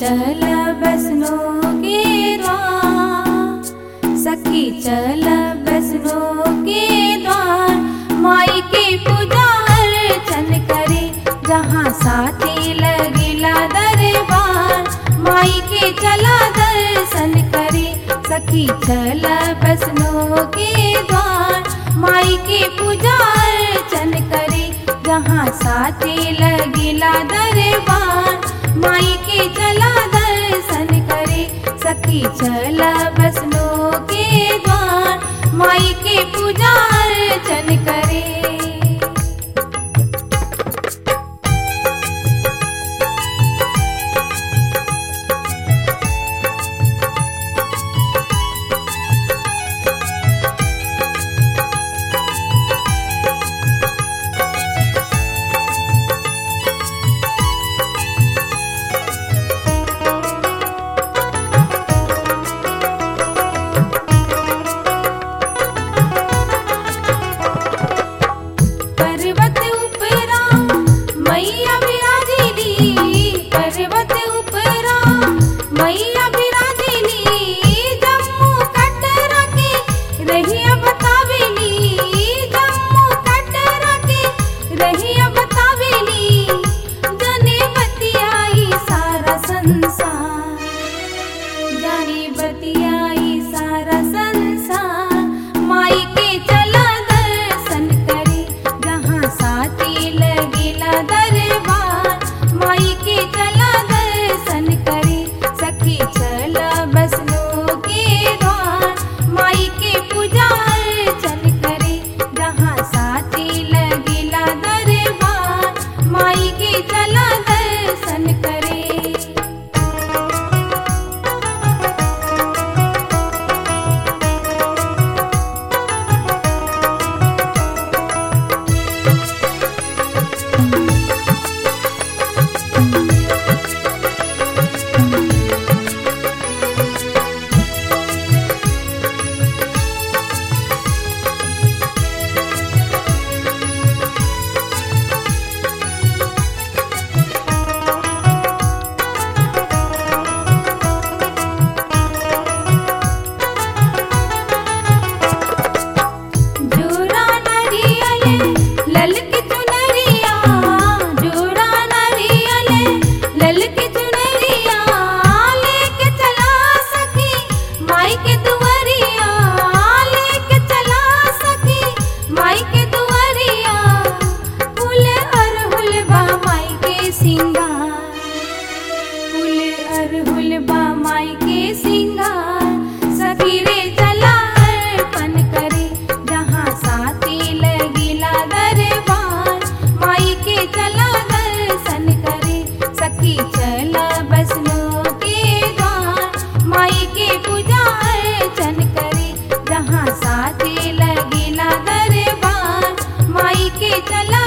चल बसनो के द्वार सखी चल बसनो के द्वार माई के पूजा अर्चन करे जहाँ साथी लगिला दरबार माई के चला दर्शन करे सखी चल बसनो के द्वार माई के पूजा अर्चन करे जहाँ साथी लगिला दरबार माई के चला दर्शन करे सखी चला बसनो के द्वार माई के पूजा अर्चन करे पर्वत उपरा मैया विराजिली पर्वत उपरा मैया विराजिली जम्मू कटरा के रहिया बतावेली जम्मू कटरा के रहिया बतावेली जने बतियाई सारा संसार जानी बतियाई सारा संसार माई के चला दर्शन करे जहाँ साथी लगिला दरबार माई के चला दर्शन करे सखी चला बसनो के द्वार माई के पूजा अर्चन करे जहाँ साथी लगिला दरबार माई के चला दर्शन करे जोड़ा नरियले ललकी चुनरिया जोड़ा नरियले ललकी चुनरिया लेके चला सखी माई के दुआरिया लेके चला सखी माई के दुआरिया फूल अरहुल बा माई के सिंगार फूल अरहुल बा माई के सिंगार सखी रे चला अर्पण करे जहाँ साथी लगिला दरबार माई के चला दर्शन करे सखी चला बसनो के द्वार माई के पूजा अर्चन करे जहाँ साथी लगिला दरबार माई के चला